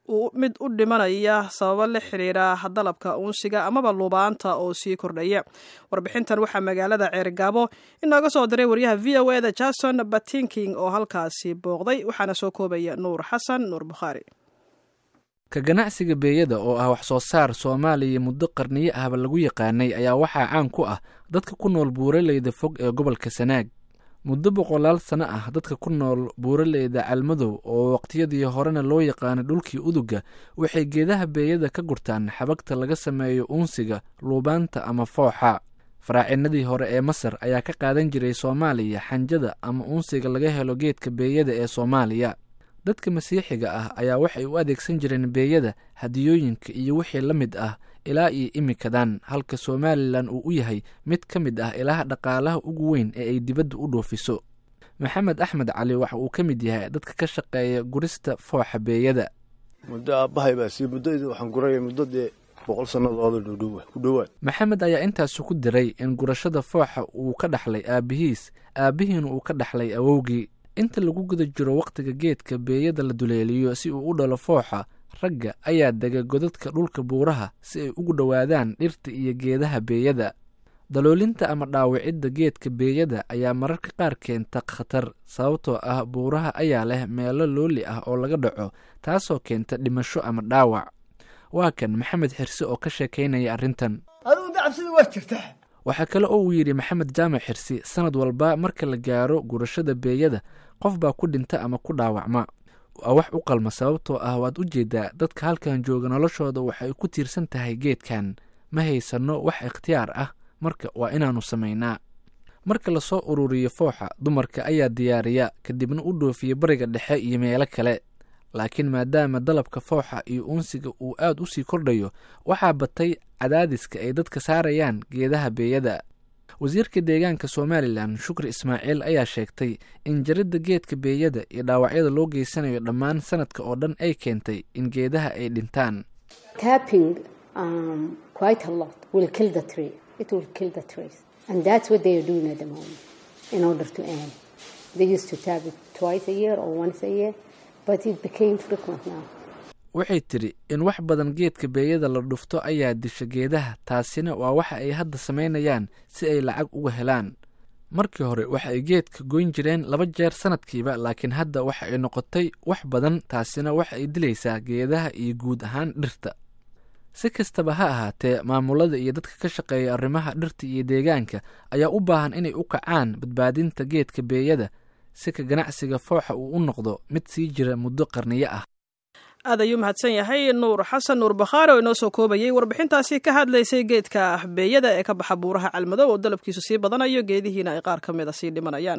mid u dhimanaya sababo la xiriira dalabka uunsiga amaba luubaanta oo sii kordhaya warbixintan waxaa magaalada ceerigaabo inooga soo diray waryaha v o eda jason batinking oo halkaasi booqday waxaana soo koobaya nuur xasan nuur bukhaari ka ganacsiga beeyada oo ah wax soo saar soomaaliya muddo qarniyo ahba lagu yaqaanay ayaa waxaa caan ku ah dadka ku nool buuraleyda fog ee gobolka sanaag muddo boqolaal sano ah dadka ku nool buuraleyda calmadow oo waqtiyadii horena loo yaqaanay dhulkii uduga waxay geedaha beeyada ka gurtaan xabagta laga sameeyo uunsiga luubaanta ama fooxa faraacinadii hore ee masar ayaa ka qaadan jiray soomaaliya xanjada ama uunsiga laga helo geedka beeyada ee soomaaliya dadka masiixiga ah ayaa waxay u adeegsan jireen beeyada hadiyooyinka iyo wixii la mid ah ilaa iyo imikadan halka somalilan uu u yahay mid ka mid ah ilaha dhaqaalaha ugu weyn ee ay dibadda u dhoofiso maxamed axmed cali waxa uu ka mid yahay dadka ka shaqeeya gurista fooxa beeyada muddo aabbahay baa sii muddadii waxaan guraya muddo dee boqol sannadooda dhudhowa ku dhowaad maxamed ayaa intaasu ku diray in gurashada fooxa uu ka dhaxlay aabbihiis aabbihiina uu ka dhaxlay awowgii inta lagu guda jiro wakhtiga geedka beeyada la duleeliyo si uu u dhalo fooxa ragga ayaa dega godadka dhulka buuraha si ay ugu dhowaadaan dhirta iyo geedaha beeyada daloolinta ama dhaawicidda geedka beeyada ayaa mararka qaar keenta khatar sababtoo ah buuraha ayaa leh meelo looli ah oo laga dhaco taasoo keenta dhimasho ama dhaawac waa kan maxamed xirse oo ka sheekaynaya arrintan adugu dacabsida waa jirtaa waxaa kale oo uu yidhi maxamed jaamac xirsi sanad walba marka la gaaro gurashada beeyada qof baa ku dhinta ama ku dhaawacma waa wax u qalma sababtoo ah waad u jeedaa dadka halkan jooga noloshooda waxay ku tiirsan tahay geedkan ma haysanno wax ikhtiyaar ah marka waa inaannu samaynaa marka lasoo ururiyo fooxa dumarka ayaa diyaariya kadibna u dhoofiya bariga dhexe iyo meelo kale laakiin maadaama dalabka fooxa iyo uunsiga uu aad u sii kordhayo waxaa batay cadaadiska ay dadka saarayaan geedaha beeyada wasiirka deegaanka somalilan shukri ismaaciil ayaa sheegtay in jaridda geedka beeyada iyo dhaawacyada loo geysanayo dhammaan sanadka oo dhan ay keentay in geedaha ay dhintaan waxay tidhi in wax badan geedka beeyada la dhufto ayaa disha geedaha taasina waa waxa ay hadda samaynayaan si ay lacag uga helaan markii hore waxa ay geedka goyn jireen laba jeer sanadkiiba laakiin hadda waxa ay noqotay wax badan taasina waxa ay dilaysaa geedaha iyo guud ahaan dhirta si kastaba ha ahaatee maamulada iyo dadka ka shaqeeya arrimaha dhirta iyo deegaanka ayaa u baahan inay u kacaan badbaadinta geedka beeyada si ka ganacsiga fooxa uu u noqdo mid sii jira muddo qarniyo ah aad ayuu mahadsan yahay nuur xasan nuur bakhaari oo inoo soo koobayay warbixintaasi ka hadlaysay geedka beeyada ee ka baxa buuraha calmadow oo dalabkiisu sii badanayo geedihiina ay qaar ka mid a sii dhimanayaan